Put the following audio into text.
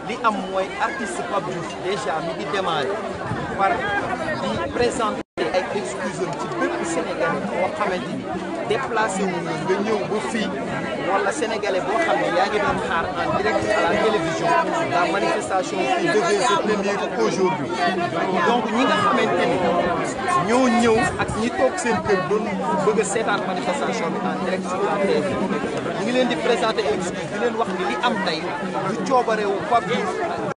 li am mooy artiste Pape Diouf déjà mi ngi démarré par di présenter ay excuses ci bépp Sénégalais boo xamante ni déplacé wu nga nga ñëw ba fii wala Sénégalais boo xam ne yaa ngi doon xaar en direct à la télévision la manifestation qui devait se tenir aujourd'hui donc ñi nga xamante ni ñoo ñëw ak ñi toog seen kër doon bëgg a seetaan manifestation bi en direct sur la TV ñu ngi leen di présenter excuse di leen wax ni li am tey du coobarewu Pape Diouf